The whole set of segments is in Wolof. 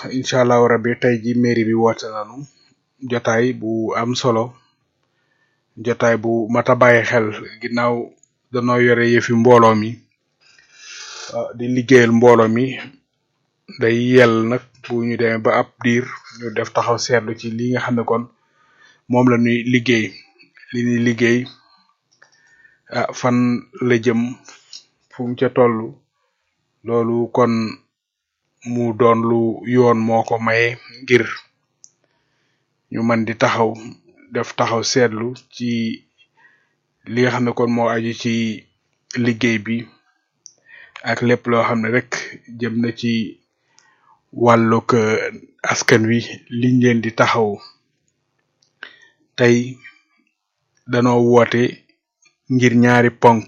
incha allahu rabbi tey ji mairie bi woote nañu jotaay bu am solo jotaay bu mat a bàyyi xel ginnaaw danoo yore yëfi mbooloo mi ah, di liggéeyal mbooloo mi day yell nag bu ñu demee ba ab diir ñu def taxaw seetlu ci li nga xam ne kon moom la ñuy liggéey li ñuy liggéey ah fan la jëm fu mu ca toll loolu kon mu doon lu yoon moo ko maye ngir ñu mën di taxaw def taxaw seetlu ci li nga xam ne kon moo aju ci liggéey bi ak lépp loo xam ne rek jëm na ci wàllug eh, askan wi liñ leen di taxaw tey danoo woote ngir ñaari ponk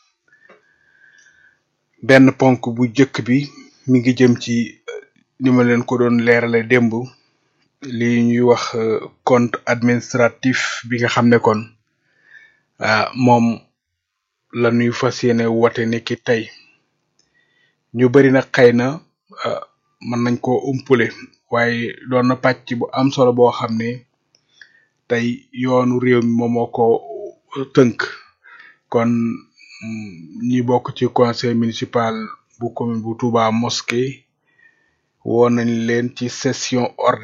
benn ponk bu jëkk bi mi ngi jëm ci eh, ni ma leen ko doon leerale démb li ñuy wax eh, compte administratif bi nga xam ne kon ah moom la ñuy fas yéene woote ni ki tey ñu bari nag xëy na ah, mën nañ koo umpule waaye doon na pàcc bu am solo boo xam ne tey yoonu réew mi moom moo ko tënk kon mm, ñi bokk ci conseil municipal bu commune bu Touba Mosquée woo nañ leen ci session ordinaire